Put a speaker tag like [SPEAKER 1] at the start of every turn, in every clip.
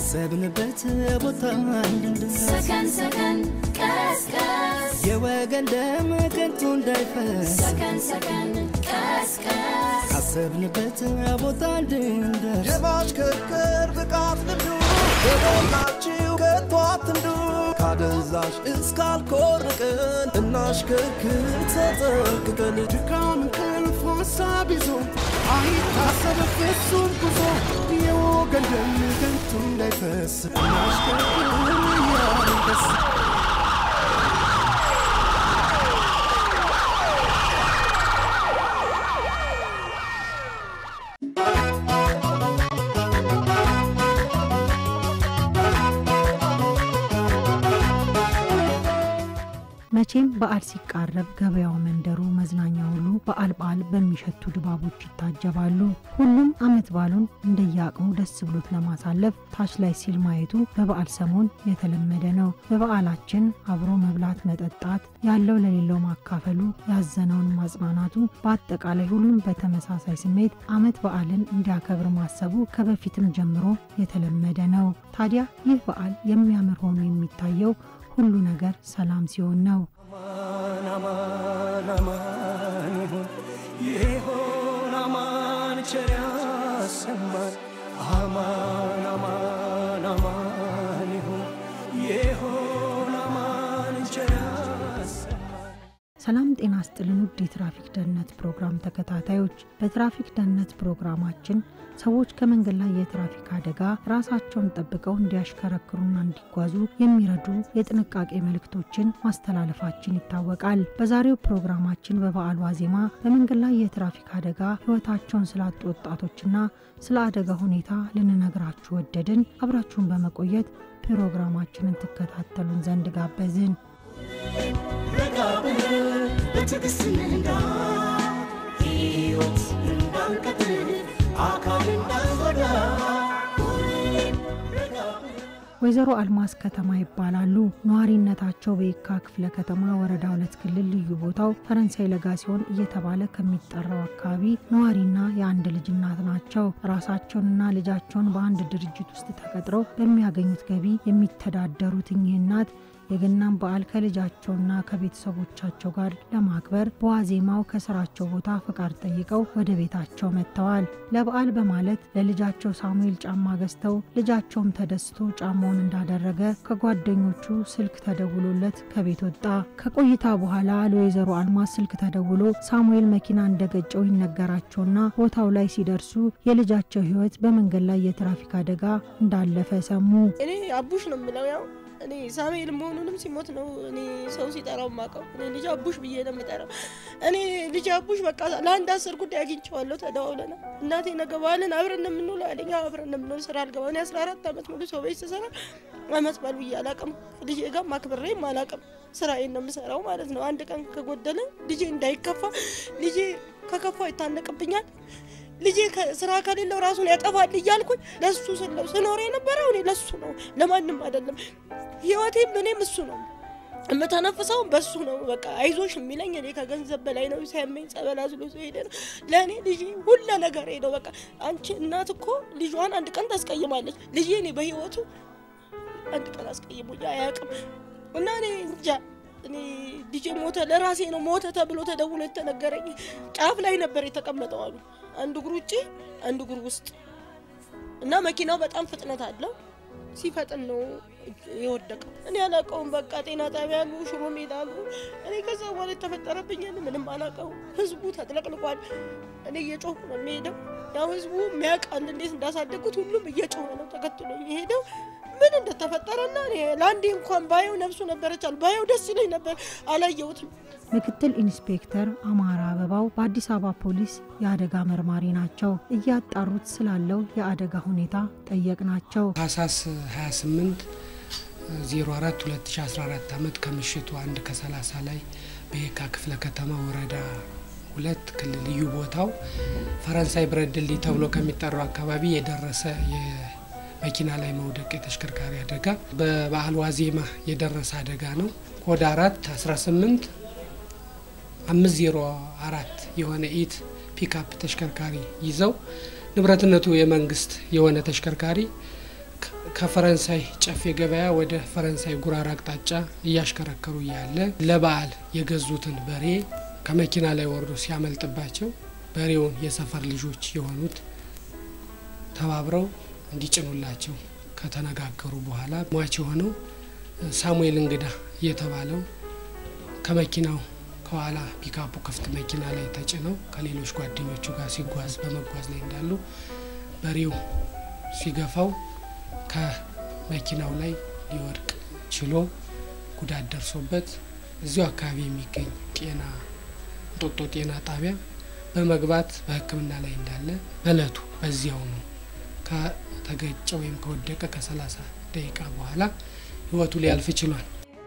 [SPEAKER 1] ካሰብንበት ቦታ እንድንደርስ
[SPEAKER 2] ሰከን ሰከን ቀስቀስ
[SPEAKER 1] የወገን ደም ከንቱ እንዳይፈስ
[SPEAKER 2] ሰከን ሰከን ቀስቀስ
[SPEAKER 1] ካሰብንበት ቦታ እንድንደርስ
[SPEAKER 3] የማሽከርከር ብቃት ልምዱ በሞላችሁ ከቶ አትንዱ ካደንዛዥ እስካልኮርቅን እናሽከርክር ተጠንቅቀን
[SPEAKER 1] ድካም እንቅልፍ ሀሳብ ይዞ አይታሰብ ፍጹም ጉዞ የወገን ደም ከንቱ እንዳይፈስ እናሽከርክር ያንደስ
[SPEAKER 4] መቼም በዓል ሲቃረብ ገበያው፣ መንደሩ፣ መዝናኛ ሁሉ በዓል በዓል በሚሸቱ ድባቦች ይታጀባሉ። ሁሉም ዓመት በዓሉን እንደየአቅሙ ደስ ብሎት ለማሳለፍ ታች ላይ ሲል ማየቱ በበዓል ሰሞን የተለመደ ነው። በበዓላችን አብሮ መብላት፣ መጠጣት፣ ያለው ለሌለው ማካፈሉ፣ ያዘነውን ማጽናናቱ፣ በአጠቃላይ ሁሉም በተመሳሳይ ስሜት ዓመት በዓልን እንዲያከብር ማሰቡ ከበፊትም ጀምሮ የተለመደ ነው። ታዲያ ይህ በዓል የሚያምር ሆኖ የሚታየው ሁሉ ነገር ሰላም ሲሆን ነው።
[SPEAKER 1] አማን አማን አማን ይሁን ይሁን አማን ቸር ያሰማን አማን አማን አማን ይሁን ይሁን አማን ቸር ያሰማን
[SPEAKER 4] ሰላም ጤና ስጥልን ውድ የትራፊክ ደህንነት ፕሮግራም ተከታታዮች፣ በትራፊክ ደህንነት ፕሮግራማችን ሰዎች ከመንገድ ላይ የትራፊክ አደጋ ራሳቸውን ጠብቀው እንዲያሽከረክሩና እንዲጓዙ የሚረዱ የጥንቃቄ መልእክቶችን ማስተላለፋችን ይታወቃል። በዛሬው ፕሮግራማችን በበዓሉ ዋዜማ በመንገድ ላይ የትራፊክ አደጋ ሕይወታቸውን ስላጡ ወጣቶችና ስለ አደጋ ሁኔታ ልንነግራችሁ ወደድን። አብራችሁን በመቆየት ፕሮግራማችንን ትከታተሉን ዘንድ ጋበዝን።
[SPEAKER 1] ረጋ ብለን በትዕግስት እንንዳ ሕይወት እንዳንቀጥል አካል እንዳንጎዳ ሁሌም ረጋ ብለን
[SPEAKER 4] ወይዘሮ አልማዝ ከተማ ይባላሉ። ነዋሪነታቸው በየካ ክፍለ ከተማ ወረዳ ሁለት ክልል ልዩ ቦታው ፈረንሳይ ለጋ ሲሆን እየተባለ ከሚጠራው አካባቢ ነዋሪና የአንድ ልጅ እናት ናቸው። ራሳቸውንና ልጃቸውን በአንድ ድርጅት ውስጥ ተቀጥረው በሚያገኙት ገቢ የሚተዳደሩት እኚህ እናት የገናን በዓል ከልጃቸውና ከቤተሰቦቻቸው ጋር ለማክበር በዋዜማው ከስራቸው ቦታ ፈቃድ ጠይቀው ወደ ቤታቸው መጥተዋል። ለበዓል በማለት ለልጃቸው ሳሙኤል ጫማ ገዝተው ልጃቸውም ተደስቶ ጫማውን እንዳደረገ ከጓደኞቹ ስልክ ተደውሎለት ከቤት ወጣ። ከቆይታ በኋላ ለወይዘሮ አልማዝ ስልክ ተደውሎ ሳሙኤል መኪና እንደገጨው ይነገራቸውና ቦታው ላይ ሲደርሱ የልጃቸው ሕይወት በመንገድ ላይ የትራፊክ አደጋ እንዳለፈ ሰሙ።
[SPEAKER 5] እኔ አቡሽ ነው የምለው። ያው እኔ ሳሙኤል መሆኑንም ሲሞት ነው እኔ ሰው ሲጠራው ማቀው። እኔ ልጅ አቡሽ ብዬ ነው የምጠራው። እኔ ልጅ አቡሽ በቃ ለአንድ አስር ጉዳይ አግኝቼዋለሁ። ተደዋውለና እናቴ ነገ በዓልን አብረን ነው የምንውለው አለኝ። አዎ አብረን ነው የምንውለው። ስራ አልገባ እኔ አስራ አራት ዓመት ሙሉ ሰው ቤት ስሰራ አመት በዓል ብዬ አላቅም። ልጄ ጋር ማክብሬም አላቅም። ስራዬን ነው የምሰራው ማለት ነው። አንድ ቀን ከጎደለ ልጄ እንዳይከፋ ልጄ ከከፋ ይታነቅብኛል ልጄ ስራ ከሌለው ራሱን ያጠፋል እያልኩኝ ለሱ ስለው ስኖር የነበረው እኔ ለሱ ነው፣ ለማንም አይደለም። ህይወቴም እኔም እሱ ነው የምተነፍሰው በሱ ነው። በቃ አይዞሽ የሚለኝ እኔ ከገንዘብ በላይ ነው። ሲያመኝ ጸበል አዝሎ ሄደ ነው ለእኔ ልጄ ሁለ ነገር ሄደው። በቃ አንቺ እናት እኮ ልጇን አንድ ቀን ታስቀይማለች። ልጄ እኔ በህይወቱ አንድ ቀን አስቀይሞኝ አያውቅም እና እኔ እንጃ እኔ ልጄ ሞተ፣ ለራሴ ነው ሞተ ተብሎ ተደውሎ የተነገረኝ። ጫፍ ላይ ነበር የተቀመጠው አሉ። አንዱ እግሩ ውጭ፣ አንዱ እግሩ ውስጥ እና መኪናው በጣም ፍጥነት አለው። ሲፈጥን ነው የወደቀው። እኔ አላውቀውም። በቃ ጤና ጣቢያ አሉ፣ ሽሮ ሜዳ አሉ። እኔ ከዛ በኋላ የተፈጠረብኝን ምንም አላውቀውም። ህዝቡ ተጥለቅልቋል። እኔ እየጮሁ ነው የሚሄደው። ያው ህዝቡ የሚያውቃል እንዴት እንዳሳደጉት ሁሉም እየጮኸ ነው ተከትሎ የሄደው ምን እንደተፈጠረና እኔ ለአንዴ እንኳን ባየው ነፍሱ ነበረች አሉ ባየው ደስ ይለኝ ነበር። አላየሁትም።
[SPEAKER 4] ምክትል ኢንስፔክተር አማራ አበባው በአዲስ አበባ ፖሊስ የአደጋ መርማሪ ናቸው። እያጣሩት ስላለው የአደጋ ሁኔታ ጠየቅናቸው።
[SPEAKER 6] ታህሳስ 28 04 2014 ዓመት ከምሽቱ አንድ ከ30 ላይ በየካ ክፍለ ከተማ ወረዳ ሁለት ክልል ልዩ ቦታው ፈረንሳይ ብረት ድልድይ ተብሎ ከሚጠራው አካባቢ የደረሰ የመኪና ላይ መውደቅ የተሽከርካሪ አደጋ በበዓል ዋዜማ የደረሰ አደጋ ነው። ኮድ አራት 18 504 የሆነ ኢት ፒክአፕ ተሽከርካሪ ይዘው ንብረትነቱ የመንግስት የሆነ ተሽከርካሪ ከፈረንሳይ ጨፌ ገበያ ወደ ፈረንሳይ ጉራር አቅጣጫ እያሽከረከሩ እያለ ለበዓል የገዙትን በሬ ከመኪና ላይ ወርዶ ሲያመልጥባቸው በሬውን የሰፈር ልጆች የሆኑት ተባብረው እንዲጭኑላቸው ከተነጋገሩ በኋላ ሟች የሆነው ሳሙኤል እንግዳ የተባለው ከመኪናው ከኋላ ፒካፑ ክፍት መኪና ላይ ተጭነው ከሌሎች ጓደኞቹ ጋር ሲጓዝ በመጓዝ ላይ እንዳሉ በሬው ሲገፋው ከመኪናው ላይ ሊወድቅ ችሎ ጉዳት ደርሶበት እዚሁ አካባቢ የሚገኝ ጤና እንጦጦ ጤና ጣቢያ በመግባት በሕክምና ላይ እንዳለ በእለቱ በዚያው ነው ከተገጨ ወይም ከወደቀ ከሰላሳ ደቂቃ በኋላ ህይወቱ ሊያልፍ ችሏል።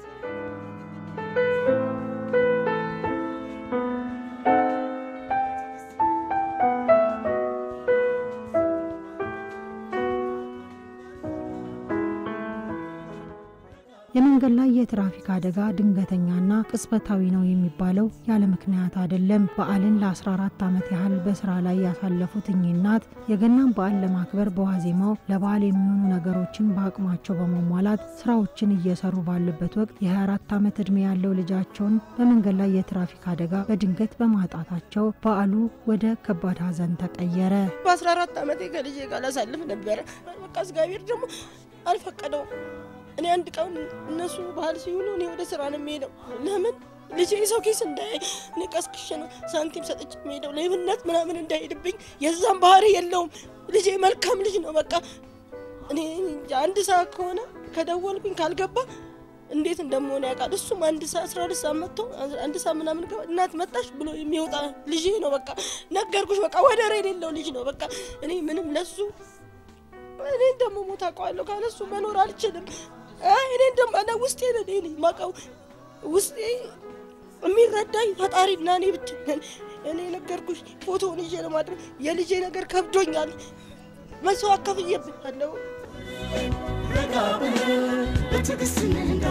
[SPEAKER 4] የመንገድ ላይ የትራፊክ አደጋ ድንገተኛና ቅጽበታዊ ነው የሚባለው ያለ ምክንያት አይደለም። በዓልን ለ14 ዓመት ያህል በስራ ላይ ያሳለፉት እኚህ እናት የገናን በዓል ለማክበር በዋዜማው ለበዓል የሚሆኑ ነገሮችን በአቅማቸው በማሟላት ስራዎችን እየሰሩ ባለበት ወቅት የ24 ዓመት ዕድሜ ያለው ልጃቸውን በመንገድ ላይ የትራፊክ አደጋ በድንገት በማጣታቸው በዓሉ ወደ ከባድ ሐዘን ተቀየረ።
[SPEAKER 5] በ14 ዓመቴ ከልጄ ጋር ላሳልፍ ነበረ። በቃ እግዚአብሔር ደግሞ አልፈቀደውም። እኔ አንድ ቀን እነሱ ባህል ሲውሉ እኔ ወደ ስራ ነው የሚሄደው። ለምን ልጄ የሰው ኪስ እንዳይ እኔ ቀስቅሼ ነው ሳንቲም ሰጥቼ የሚሄደው ሌብነት ምናምን እንዳይሄድብኝ። የዛም ባህሪ የለውም ልጄ መልካም ልጅ ነው። በቃ እኔ እንጃ አንድ ሰዓት ከሆነ ከደወልኩኝ ካልገባ እንዴት እንደመሆነ ያውቃል። እሱም አንድ ሰዓት አስራ ሁለት ሰዓት መጥቶ አንድ ሰዓት ምናምን ገባ እናት መጣሽ ብሎ የሚወጣ ልጄ ነው። በቃ ነገርኩሽ፣ በቃ ወደር የሌለው ልጅ ነው። በቃ እኔ ምንም ለሱ እኔ ደግሞ ሞት አውቀዋለሁ ካለሱ መኖር አልችልም። እኔ ደግሞ እኔ ውስጤ ነው እኔ ማውቀው ውስጤ የሚረዳኝ ፈጣሪና እኔ ብቻ ነን። እኔ ነገርኩሽ ፎቶውን ይዤ ለማድረግ የልጄ ነገር ከብዶኛል። መስዋዕት ከፍዬብኛለሁ።
[SPEAKER 1] ረጋ ብለህ በትዕግስት እንንዳ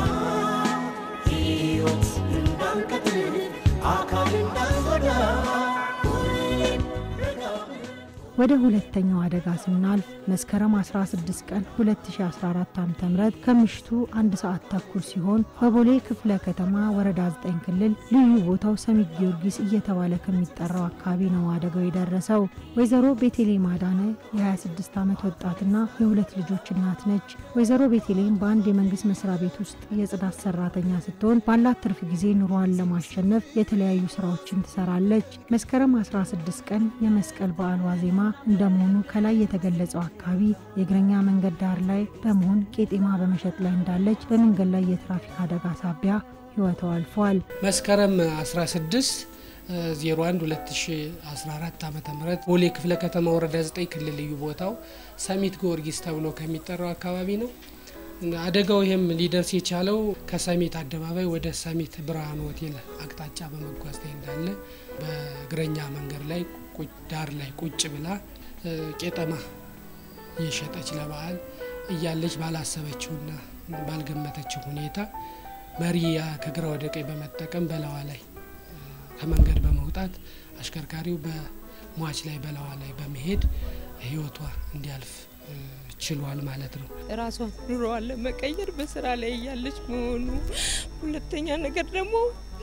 [SPEAKER 1] ሕይወት እንዳንቀጥል አካል እንዳንጎዳ ሁሌም ረጋ ብለህ
[SPEAKER 4] ወደ ሁለተኛው አደጋ ስናልፍ መስከረም 16 ቀን 2014 ዓ ም ከምሽቱ አንድ ሰዓት ተኩል ሲሆን በቦሌ ክፍለ ከተማ ወረዳ 9 ክልል ልዩ ቦታው ሰሚት ጊዮርጊስ እየተባለ ከሚጠራው አካባቢ ነው አደጋው የደረሰው። ወይዘሮ ቤቴሌም አዳነ የ26 ዓመት ወጣትና የሁለት ልጆች እናት ነች። ወይዘሮ ቤቴሌም በአንድ የመንግስት መስሪያ ቤት ውስጥ የጽዳት ሰራተኛ ስትሆን ባላት ትርፍ ጊዜ ኑሯን ለማሸነፍ የተለያዩ ስራዎችን ትሰራለች። መስከረም 16 ቀን የመስቀል በዓል ዋዜማ እንደመሆኑ ከላይ የተገለጸው አካባቢ የእግረኛ መንገድ ዳር ላይ በመሆን ቄጤማ በመሸጥ ላይ እንዳለች በመንገድ ላይ የትራፊክ አደጋ ሳቢያ ህይወቷ አልፏል።
[SPEAKER 6] መስከረም 16 01 2014 ዓ ም ቦሌ ክፍለ ከተማ ወረዳ 9 ክልል ልዩ ቦታው ሰሚት ጊዮርጊስ ተብሎ ከሚጠራው አካባቢ ነው። አደጋው ይህም ሊደርስ የቻለው ከሰሚት አደባባይ ወደ ሰሚት ብርሃን ሆቴል አቅጣጫ በመጓዝ ላይ እንዳለ በእግረኛ መንገድ ላይ ዳር ላይ ቁጭ ብላ ቄጠማ እየሸጠች ለበዓል እያለች ባላሰበችውና ባልገመተችው ሁኔታ መሪ ከግራ ወደ ቀኝ በመጠቀም በለዋ ላይ ከመንገድ በመውጣት አሽከርካሪው በሟች ላይ በለዋ ላይ በመሄድ ህይወቷ እንዲያልፍ ችሏል ማለት ነው።
[SPEAKER 7] ራሷን ኑሮዋን ለመቀየር በስራ ላይ እያለች መሆኑ፣ ሁለተኛ ነገር ደግሞ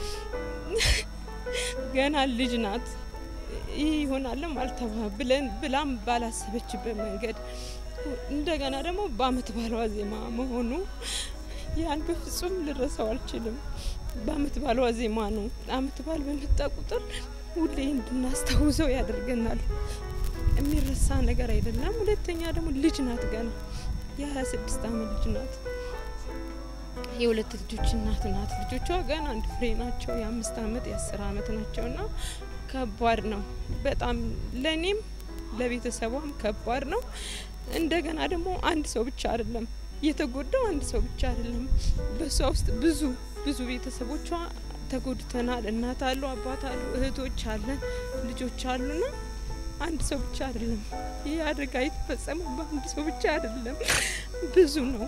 [SPEAKER 7] ገና ልጅ ናት። ይህ ይሆናለም አልተባ ብለን ብላም ባላሰበችበት መንገድ እንደገና ደግሞ በአመት ባሏ ዜማ መሆኑ ያን በፍጹም ልረሳው አልችልም። በአመት ባሏ ዜማ ነው። አመት ባል በመጣ ቁጥር ሁሌ እንድናስታውሰው ያደርገናል። የሚረሳ ነገር አይደለም። ሁለተኛ ደግሞ ልጅ ናት። ገና የሀያ ስድስት አመት ልጅ ናት። የሁለት ልጆች እናት ናት። ልጆቿ ገና አንድ ፍሬ ናቸው። የአምስት አመት የአስር አመት ናቸው እና ከባድ ነው በጣም ለእኔም ለቤተሰቧም ከባድ ነው። እንደገና ደግሞ አንድ ሰው ብቻ አይደለም የተጎዳው፣ አንድ ሰው ብቻ አይደለም። በእሷ ውስጥ ብዙ ብዙ ቤተሰቦቿ ተጎድተናል። እናት አሉ፣ አባት አሉ፣ እህቶች አለን፣ ልጆች አሉና አንድ ሰው ብቻ አይደለም። ይህ አደጋ የተፈጸመው በአንድ ሰው ብቻ አይደለም፣ ብዙ ነው።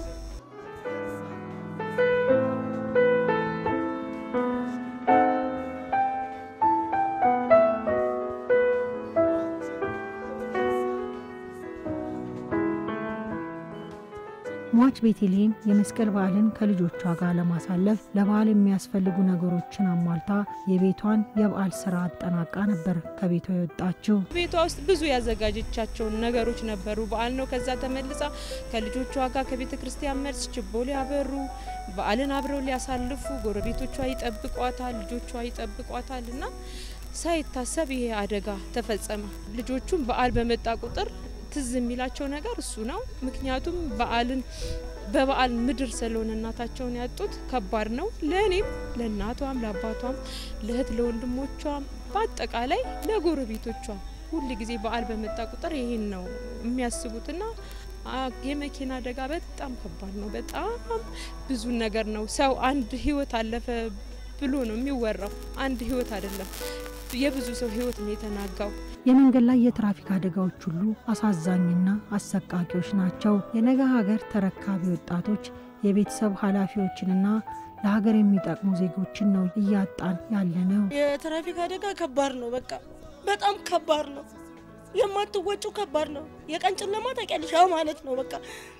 [SPEAKER 4] ሟች ቤተልሔም የመስቀል በዓልን ከልጆቿ ጋር ለማሳለፍ ለበዓል የሚያስፈልጉ ነገሮችን አሟልታ የቤቷን የበዓል ስራ አጠናቃ ነበር ከቤቷ የወጣችው።
[SPEAKER 7] ቤቷ ውስጥ ብዙ ያዘጋጀቻቸውን ነገሮች ነበሩ። በዓል ነው። ከዛ ተመልሳ ከልጆቿ ጋር ከቤተ ክርስቲያን መልስ ችቦ ሊያበሩ በዓልን አብረው ሊያሳልፉ ጎረቤቶቿ ይጠብቋታል፣ ልጆቿ ይጠብቋታል እና ሳይታሰብ ይሄ አደጋ ተፈጸመ። ልጆቹም በዓል በመጣ ቁጥር ትዝ የሚላቸው ነገር እሱ ነው። ምክንያቱም በዓልን በበዓል ምድር ስለሆነ እናታቸውን ያጡት ከባድ ነው። ለእኔም ለእናቷም ለአባቷም ለእህት ለወንድሞቿም በአጠቃላይ ለጎረቤቶቿም ሁል ጊዜ በዓል በመጣ ቁጥር ይሄን ነው የሚያስቡትና አ- የመኪና አደጋ በጣም ከባድ ነው። በጣም ብዙ ነገር ነው። ሰው አንድ ህይወት አለፈ ብሎ ነው የሚወራው። አንድ ህይወት አይደለም፣ የብዙ ሰው ህይወት ነው የተናጋው።
[SPEAKER 4] የመንገድ ላይ የትራፊክ አደጋዎች ሁሉ አሳዛኝና አሰቃቂዎች ናቸው። የነገ ሀገር ተረካቢ ወጣቶች የቤተሰብ ኃላፊዎችንና ለሀገር የሚጠቅሙ ዜጎችን ነው እያጣን ያለ ነው።
[SPEAKER 5] የትራፊክ አደጋ ከባድ ነው። በቃ በጣም ከባድ ነው። የማትወጩ ከባድ ነው። የቀን ጨለማ ታውቂያለሽ? ያው ማለት ነው። በቃ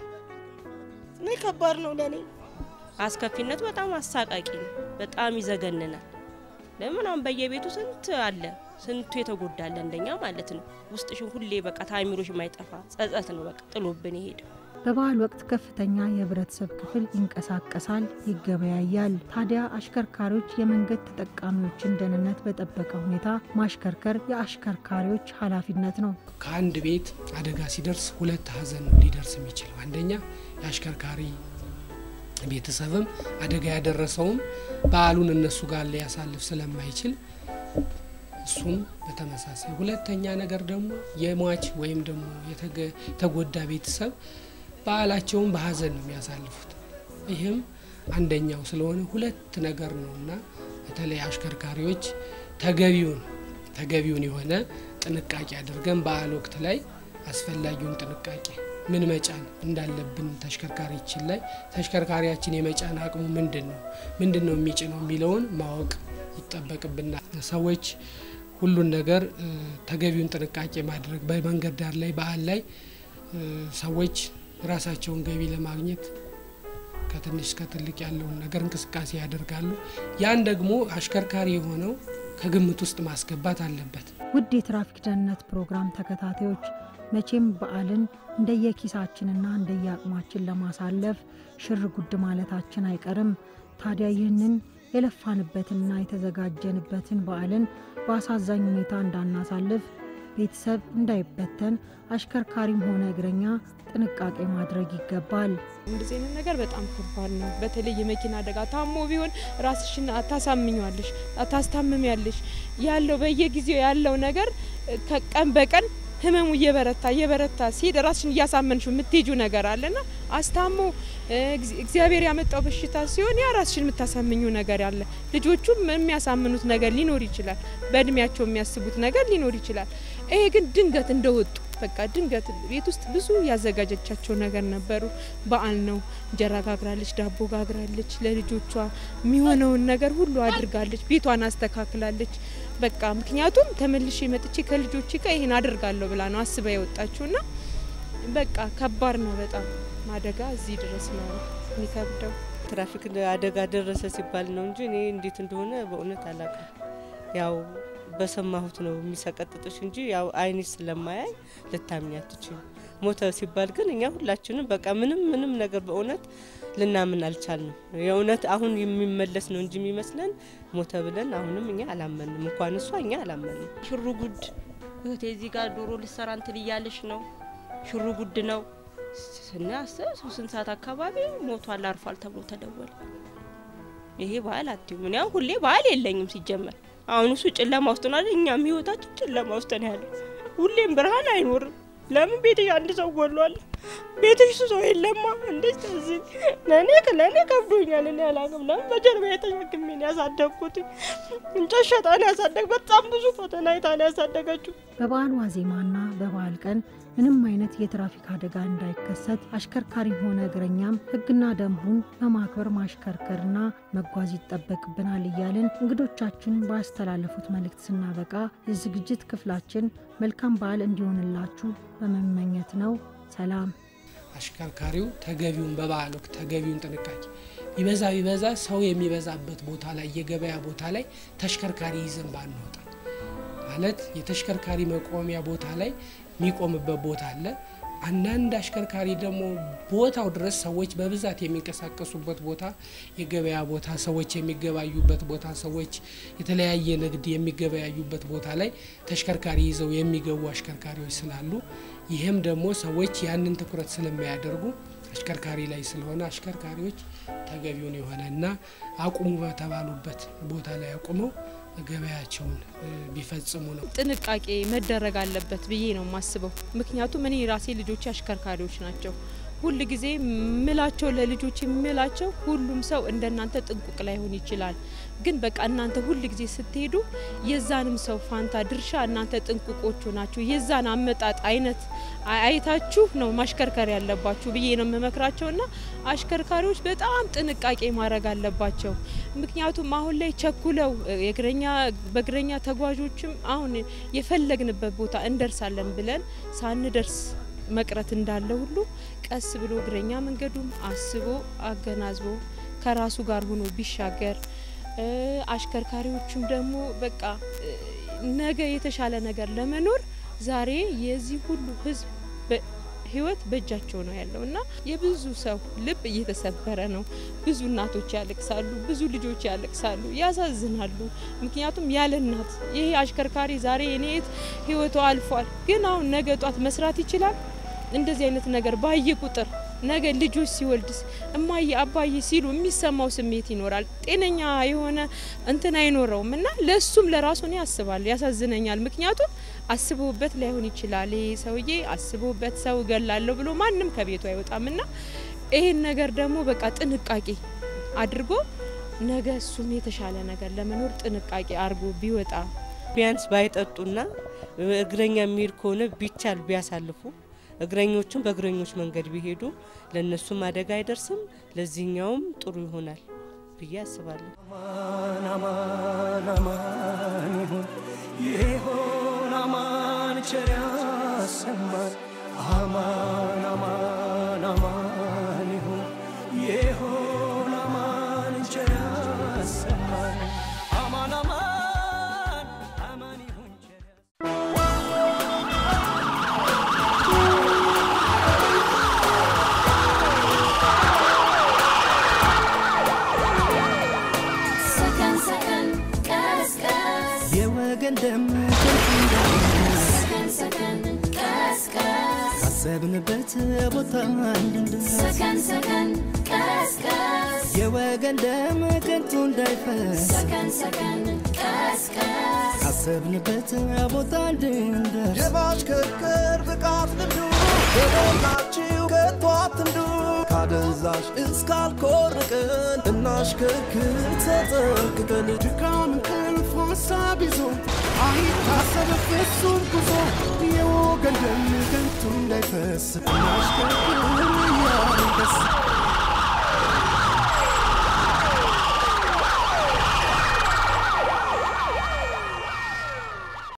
[SPEAKER 5] እኔ ከባድ ነው ለእኔ።
[SPEAKER 8] አስከፊነቱ በጣም አሳቃቂ ነው። በጣም ይዘገንናል። ለምን አሁን በየቤቱ ስንት አለ፣ ስንቱ የተጎዳለ እንደኛ ማለት ነው። ውስጥሽን ሁሌ በቃ ታሚሮሽ የማይጠፋ ጸጸት ነው በቃ ጥሎብን ይሄድ
[SPEAKER 4] በበዓል ወቅት ከፍተኛ የህብረተሰብ ክፍል ይንቀሳቀሳል፣ ይገበያያል። ታዲያ አሽከርካሪዎች የመንገድ ተጠቃሚዎችን ደህንነት በጠበቀ ሁኔታ ማሽከርከር የአሽከርካሪዎች ኃላፊነት ነው።
[SPEAKER 6] ከአንድ ቤት አደጋ ሲደርስ ሁለት ሀዘን ነው ሊደርስ የሚችለው። አንደኛ የአሽከርካሪ ቤተሰብም አደጋ ያደረሰውም በዓሉን እነሱ ጋር ሊያሳልፍ ስለማይችል እሱም በተመሳሳይ። ሁለተኛ ነገር ደግሞ የሟች ወይም ደግሞ የተገ- የተጎዳ ቤተሰብ በዓላቸውን በሀዘን ነው የሚያሳልፉት። ይህም አንደኛው ስለሆነ ሁለት ነገር ነው እና በተለይ አሽከርካሪዎች ተገቢውን ተገቢውን የሆነ ጥንቃቄ አድርገን በዓል ወቅት ላይ አስፈላጊውን ጥንቃቄ ምን መጫን እንዳለብን ተሽከርካሪችን ላይ ተሽከርካሪያችን የመጫን አቅሙ ምንድን ነው ምንድን ነው የሚጭነው የሚለውን ማወቅ ይጠበቅብናል። ሰዎች ሁሉን ነገር እ፣ ተገቢውን ጥንቃቄ ማድረግ በመንገድ ዳር ላይ በዓል ላይ እ፣ ሰዎች ራሳቸውን ገቢ ለማግኘት ከትንሽ እስከ ትልቅ ያለውን ነገር እንቅስቃሴ ያደርጋሉ። ያን ደግሞ አሽከርካሪ የሆነው ከግምት ውስጥ ማስገባት አለበት።
[SPEAKER 4] ውድ የትራፊክ ደህንነት ፕሮግራም ተከታታዮች መቼም በዓልን እንደየኪሳችንና እንደየአቅማችን ለማሳለፍ ሽር ጉድ ማለታችን አይቀርም። ታዲያ ይህንን የለፋንበትንና የተዘጋጀንበትን በዓልን በአሳዛኝ ሁኔታ እንዳናሳልፍ ቤተሰብ እንዳይበተን አሽከርካሪም ሆነ እግረኛ ጥንቃቄ ማድረግ ይገባል።
[SPEAKER 7] እንደዚህ አይነት ነገር በጣም ከባድ ነው። በተለይ የመኪና አደጋ ታሞ ቢሆን ራስሽን ታሳምኛለሽ፣ ታስታምሚያለሽ። ያለው በየጊዜው ያለው ነገር ከቀን በቀን ህመሙ እየበረታ እየበረታ ሲሄድ ራስሽን እያሳመንሽ የምትሄጁ ነገር አለና አስታሞ እግዚ- እግዚአብሔር ያመጣው በሽታ ሲሆን ያ ራስሽን የምታሳምኙ ነገር አለ። ልጆቹም የሚያሳምኑት ነገር ሊኖር ይችላል። በእድሜያቸው የሚያስቡት ነገር ሊኖር ይችላል። ይሄ ግን ድንገት እንደወጡ በቃ ድንገት ቤት ውስጥ ብዙ ያዘጋጀቻቸው ነገር ነበሩ። በዓል ነው። እንጀራ ጋግራለች፣ ዳቦ ጋግራለች፣ ለልጆቿ የሚሆነውን ነገር ሁሉ አድርጋለች፣ ቤቷን አስተካክላለች። በቃ ምክንያቱም ተመልሼ መጥቼ ከልጆቼ ጋር ይሄን አደርጋለሁ ብላ ነው አስባ የወጣችውና በቃ ከባድ ነው በጣም አደጋ እዚህ ድረስ ነው የሚከብደው።
[SPEAKER 9] ትራፊክ አደጋ ደረሰ ሲባል ነው እንጂ እኔ እንዴት እንደሆነ በእውነት አላውቅም። ያው በሰማሁት ነው የሚሰቀጥጥሽ እንጂ ያው አይንሽ ስለማያይ ልታምኝ አትችይም። ሞተ ሲባል ግን እኛ ሁላችንም በቃ ምንም ምንም ነገር በእውነት ልናምን አልቻልንም። የእውነት አሁን የሚመለስ ነው እንጂ የሚመስለን ሞተ ብለን አሁንም እኛ አላመንም። እንኳን እሷ እኛ አላመንም።
[SPEAKER 8] ሽሩ ጉድ እህቴ እዚህ ጋር ዶሮ ልሰራ እንትን እያለች ነው። ሽሩ ጉድ ነው ስናስብ ሶስት ሰዓት አካባቢ ሞቷል አርፏል ተብሎ ተደወለ። ይሄ ባህል አትይም። እኔ አሁን ሁሌ ባህል የለኝም ሲጀመር። አሁን እሱ ጨለማ ውስጥ ነው አይደል? እኛም ህይወታችን ጨለማ ውስጥ ነው ያለው። ሁሌም ብርሃን አይኖርም። ለምን ቤትሽ አንድ ሰው ጎሏል? ቤትሽ ሰው የለማ። እንዴት ተዚህ ለእኔ ለእኔ ከብዶኛል። እኔ አላውቅም። ለምን በጀርባ የተሸክሜ ነው ያሳደግኩት። እንጨት ሸጣ ነው ያሳደግ። በጣም ብዙ ፈተና አይታ ነው ያሳደገችው።
[SPEAKER 4] በበዓል ዋዜማና በበዓል ቀን ምንም አይነት የትራፊክ አደጋ እንዳይከሰት አሽከርካሪም ሆነ እግረኛም ሕግና ደንቡን በማክበር ማሽከርከርና መጓዝ ይጠበቅብናል እያልን እንግዶቻችን ባስተላለፉት መልእክት ስናበቃ የዝግጅት ክፍላችን መልካም በዓል እንዲሆንላችሁ በመመኘት ነው። ሰላም።
[SPEAKER 6] አሽከርካሪው ተገቢውን በበዓል ወቅት ተገቢውን ጥንቃቄ ቢበዛ ቢበዛ ሰው የሚበዛበት ቦታ ላይ የገበያ ቦታ ላይ ተሽከርካሪ ይዘን ባንወጣ ማለት የተሽከርካሪ መቆሚያ ቦታ ላይ የሚቆምበት ቦታ አለ። አንዳንድ አሽከርካሪ ደግሞ ቦታው ድረስ ሰዎች በብዛት የሚንቀሳቀሱበት ቦታ የገበያ ቦታ፣ ሰዎች የሚገባዩበት ቦታ፣ ሰዎች የተለያየ ንግድ የሚገበያዩበት ቦታ ላይ ተሽከርካሪ ይዘው የሚገቡ አሽከርካሪዎች ስላሉ ይህም ደግሞ ሰዎች ያንን ትኩረት ስለማያደርጉ አሽከርካሪ ላይ ስለሆነ አሽከርካሪዎች ተገቢውን የሆነ እና አቁሙ በተባሉበት ቦታ ላይ አቁመው ገበያቸውን ቢፈጽሙ ነው።
[SPEAKER 7] ጥንቃቄ መደረግ አለበት ብዬ ነው የማስበው። ምክንያቱም እኔ ራሴ ልጆች አሽከርካሪዎች ናቸው። ሁል ጊዜ ምላቸው ለልጆች የምላቸው ሁሉም ሰው እንደናንተ ጥንቁቅ ላይሆን ይችላል፣ ግን በቃ እናንተ ሁል ጊዜ ስትሄዱ የዛንም ሰው ፋንታ ድርሻ እናንተ ጥንቁቆቹ ናችሁ። የዛን አመጣጥ አይነት አይታችሁ ነው ማሽከርከር ያለባችሁ ብዬ ነው የምመክራቸው ና አሽከርካሪዎች በጣም ጥንቃቄ ማድረግ አለባቸው። ምክንያቱም አሁን ላይ ቸኩለው የእግረኛ በእግረኛ ተጓዦችም አሁን የፈለግንበት ቦታ እንደርሳለን ብለን ሳንደርስ መቅረት እንዳለ ሁሉ ቀስ ብሎ እግረኛ መንገዱም አስቦ አገናዝቦ ከራሱ ጋር ሆኖ ቢሻገር አሽከርካሪዎቹም ደግሞ በቃ ነገ የተሻለ ነገር ለመኖር ዛሬ የዚህ ሁሉ ሕዝብ ህይወት በእጃቸው ነው ያለው እና የብዙ ሰው ልብ እየተሰበረ ነው። ብዙ እናቶች ያለቅሳሉ፣ ብዙ ልጆች ያለቅሳሉ፣ ያሳዝናሉ። ምክንያቱም ያለ እናት ይሄ አሽከርካሪ ዛሬ እኔት ህይወቱ አልፏል፣ ግን አሁን ነገ ጧት መስራት ይችላል። እንደዚህ አይነት ነገር ባየ ቁጥር ነገ ልጆች ሲወልድስ እማዬ አባዬ ሲሉ የሚሰማው ስሜት ይኖራል። ጤነኛ የሆነ እንትን አይኖረውም እና ለሱም ለራሱ እኔ ያስባል፣ ያሳዝነኛል። ምክንያቱም አስቦበት ላይሆን ይችላል። ይሄ ሰውዬ አስቦበት ሰው እገላለሁ ብሎ ማንም ከቤቱ አይወጣም እና ይሄን ነገር ደግሞ በቃ ጥንቃቄ አድርጎ ነገ እሱም የተሻለ ነገር ለመኖር ጥንቃቄ አድርጎ ቢወጣ
[SPEAKER 9] ቢያንስ ባይጠጡና እግረኛ የሚሄድ ከሆነ ቢቻል ቢያሳልፉ እግረኞቹም በእግረኞች መንገድ ቢሄዱ ለእነሱም አደጋ አይደርስም፣ ለዚህኛውም ጥሩ ይሆናል ብዬ አስባለሁ።
[SPEAKER 1] አማን አማን አማን ይሁን ይሆን አማን ቸር ያሰማን አማን አማን አማን ይሁን ይሆን አማን ቸር ያሰማን አማን አማን አማን ይሁን ቸር
[SPEAKER 2] ሰከን ሰከን ቀስ ቀስ
[SPEAKER 1] የወገን ደም ከንቱ እንዳይፈስ
[SPEAKER 2] ሰከን ሰከን ቀስ ቀስ
[SPEAKER 1] ካሰብንበት ቦታ እንድንደርስ
[SPEAKER 2] ሰከን ሰከን ቀስ ቀስ
[SPEAKER 1] የወገን ደም ከንቱ እንዳይፈስ
[SPEAKER 2] ሰከን ሰከን ቀስ ቀስ
[SPEAKER 1] ካሰብንበት ቦታ እንድንደርስ
[SPEAKER 3] የማሽከርከር ብቃት ልምዱ በሞላችሁ ከቶ አትንዱ ካደንዛዥ እስካልኮርቅን እናሽከርክር ተጠንቅቀን ድካም እንቅልፍ ሀሳብ ይዞ አይታሰብ ፍጹም ጉዞ የወገን ደም ከንቱ እንዳይፈስ እናሽከርክር እያልን ደስ